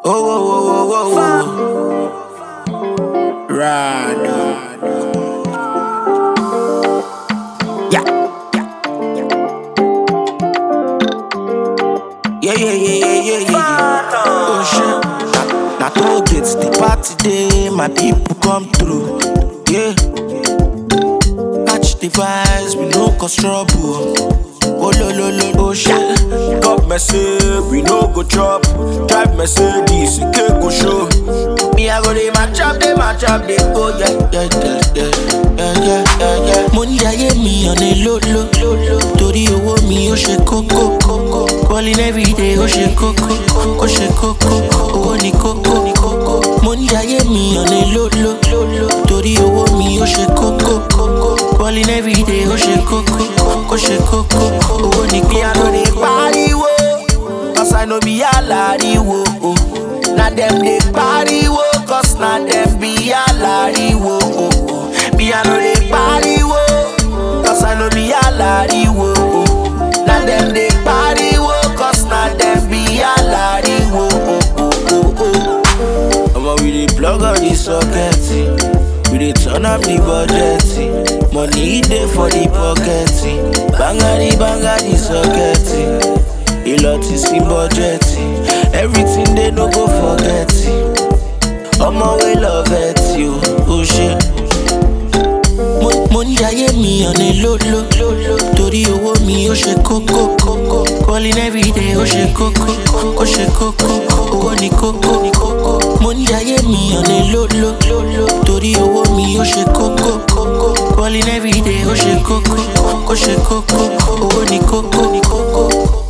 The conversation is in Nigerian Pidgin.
Oh, oh, oh, oh, oh, oh. Rado. Yeah. Yeah, yeah, yeah, yeah, yeah, yeah, yeah. Oh shit. Na, na toll gates, the party day, my people come through. Yeah. Catch the vibes, we no cause trouble. Oh lo lo lo, oh shit. Cup mercy, we no go chop. Drive Mercedes, it can go show. Me I go dey match up, dey match up, dey go yeah yeah yeah yeah yeah yeah yeah yeah. Mo ní ayé mi ọ̀nà ló ló ló ló. Torí owó mi ó ṣe kókó kókó. Calling everyday ó ṣe kókó ó ṣe kókó. Owó ni kókó ni kókó. Mo ní ayé mi ọ̀nà ló ló ló ló. Torí owó mi ó ṣe kókó kókó. Calling everyday ó ṣe kókó ó ṣe kókó. Owó ni kókó. Me, I know they pariwo, cause I know be alariwo. Oh. Na them they pariwo, cause na them be alariwo. Oh. oh. Me, I know they pariwo, cause I know be alariwo. Oh. Na them they pariwo, cause na them be alariwo. Oh. Oh. Oh. Oh. Omo we dey plug all the socket We dey turn up the budget Money dey for the pocket Bangari bangari socket A lot is in budget Everything they no go forget Omo we love it you Oh shit mo mo ní ayé mi ọ̀nà ló ló ló ló torí owó mi ó ṣe kókó kókó calling everyday ó ṣe kókó ó ṣe kókó owó ni kókó ni kókó mo ní ayé mi ọ̀nà ló ló ló ló torí owó mi ó ṣe kókó kókó calling everyday ó ṣe kókó ó ṣe kókó owó ni kókó ni kókó.